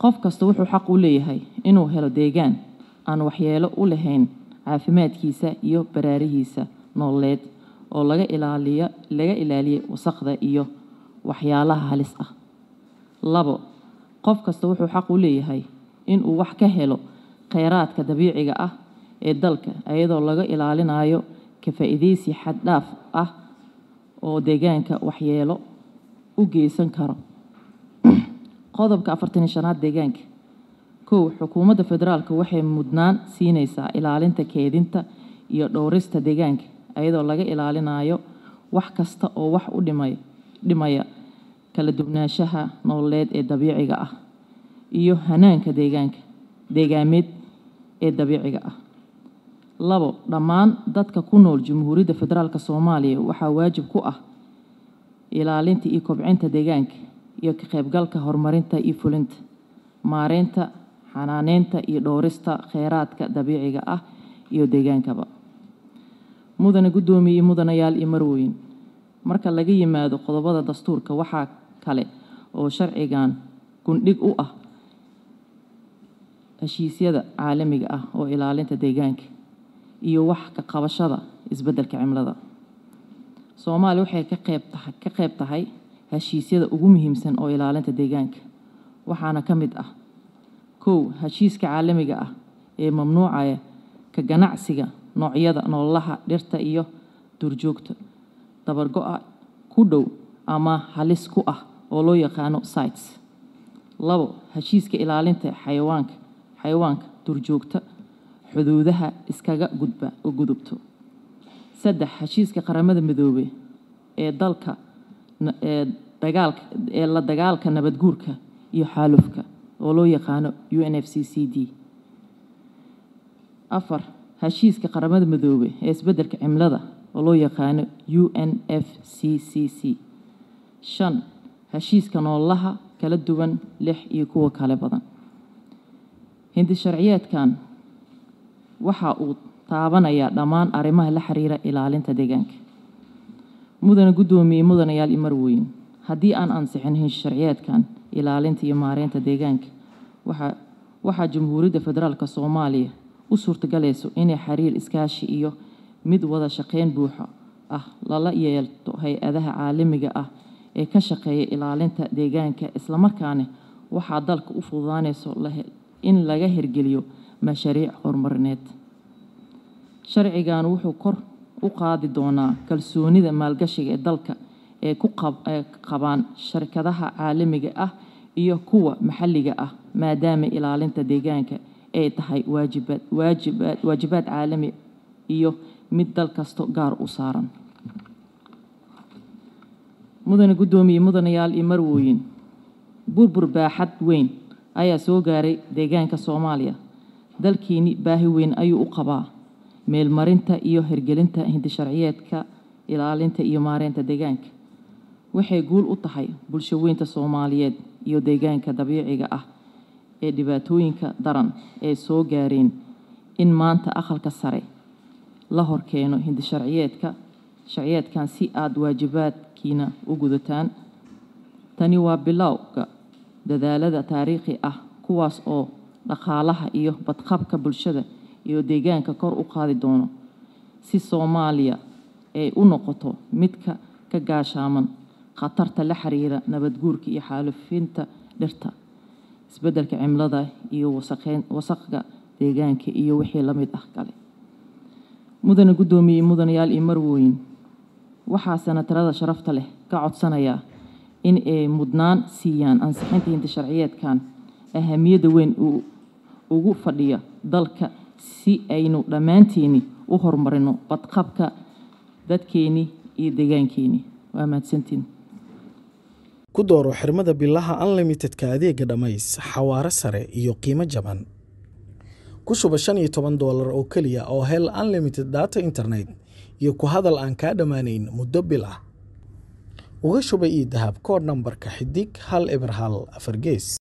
qof kasta wuxuu xaq u leeyahay inuu helo deegaan aan waxyeelo u lahayn caafimaadkiisa iyo baraarihiisa nololeed oo laga ilaaliyo laga ilaaliyo wasaqda iyo waxyaalaha halis ah labo qof kasta wuxuu xaq u leeyahay inuu wax ka helo kheyraadka dabiiciga ah ee dalka iyadoo laga ilaalinayo ka faa'iidaysi xad dhaaf ah oo deegaanka waxyeelo u geysan karo qodobka afartan iyo shanaad deegaanka kow xukuumadda federaalka waxay mudnaan siinaysaa ilaalinta keedinta iyo dhowrista deegaanka iyadoo laga ilaalinayo wax kasta oo wax u dhimay dhimaya kala duwanaanshaha nololeed ee dabiiciga ah iyo hanaanka deegaanka deegaameed ee dabiiciga ah labo dhammaan dadka ku nool jamhuuriyadda federaalk soomaaliya waxaa waajib ku ah ilaalinta iyo kobcinta deegaanka iyo ka qaybgalka horumarinta iyo fulinta maareynta xanaaneynta iyo dhowrista kheyraadka dabiiciga ah iyo deegaankaba mudane guddoomiye iyo mudanayaal iyo marweyn marka laga yimaado qodobada dastuurka waxaa kale oo sharcigan gundhig u ah heshiisyada caalamiga ah oo ilaalinta deegaanka iyo wax ka qabashada isbeddelka cimilada soomaaliya waxay ka qeyb tahay ka qeyb tahay heshiisyada ugu muhiimsan oo ilaalinta deegaanka waxaana ka mid ah kow heshiiska caalamiga ah ee mamnuucaya ka ganacsiga noocyada noolaha dhirta iyo duurjoogta dabargo-a ku dhow ama halis ku ah oo loo yaqaano sites labo heshiiska ilaalinta xayawaanka xayawaanka duurjoogta xuduudaha iskaga gudba u gudubto saddex heshiiska qaramada midoobey ee dalka ee dagaalka ee la dagaalka nabadguurka iyo xaalufka oo loo yaqaano u n f c c d afar heshiiska qaramada midoobey ee isbeddelka cimilada oo loo yaqaano u n f c c c shan heshiiska noolaha kala duwan lix iyo kuwa kale badan hindi sharciyeedkan waxa uu taabanayaa dhammaan arrimaha la xiriira ilaalinta deegaanka mudane guddoomiye mudanayaal iyo marweyn haddii aan ansixin hinshi sharciyeedkan ilaalinta iyo maareynta deegaanka waxaa waxaa jamhuuriyadda federaalk soomaaliya u suurtagalayso inay xiriir iskaashi iyo mid wada shaqeyn buuxa ah lala yeelto hay-adaha caalamiga ah ee ka shaqeeya ilaalinta deegaanka islamarkaana waxaa dalka u fududaanayso in laga hirgeliyo mashaariic horumarineed sharcigan wuxuu kor u qaadi doonaa kalsoonida maalgashiga ee dalka ee ku qabaan shirkadaha caalamiga ah iyo kuwa maxalliga ah maadaama ilaalinta deegaanka ay tahay waajibaad waajibaad waajibaad caalami iyo mid dal kasto gaar u saaran mudane guddoomiye mudanayaal iyo marwooyin burbur baaxad weyn ayaa soo gaaray deegaanka soomaaliya dalkiini baahi weyn ayuu u qabaa meelmarinta iyo hirgelinta hindisharciyeedka ilaalinta iyo maareynta deegaanka waxay guul u tahay bulsho weynta soomaaliyeed iyo deegaanka dabiiciga ah ee dhibaatooyinka daran ee soo gaareen in maanta aqalka sare la horkeeno hindisharciyeedka sharciyeedkan si aada waajibaadkiina u gudataan tani waa bilowga dadaalada taariikhi ah kuwaas oo dhaqaalaha iyo badqabka bulshada iyo deegaanka kor u qaadi doono si soomaaliya ay u noqoto midka ka gaashaaman khatarta la xiriira nabadguurka iyo xaalufinta dhirta isbeddelka cimilada iyo wasaqeyn wasaqga deegaanka iyo wixii la mid ah kale mudane guddoomiye mudanayaal iyo marwooyin waxaa sanatarada sharafta leh ka codsanayaa in ay mudnaan siiyaan ansixinta hinta sharciyeedkan ahamiyadda weyn uu ugu fadhiya dalka si aynu dhammaanteeni u horumarino badqabka dadkeeni iyo deegaankeeni waa mahadsantiin ku dooro xirmada bilaha unlimitedka adeega dhammays xawaare sare iyo qiimo jaban ku shuba shan iyo toban doolar oo keliya oo hel unlimited data internet iyo ku hadal aan kaa dhammaanayn muddo bil ah uga shuba io dahab koodh nambarka xidig hal eber hal afar gees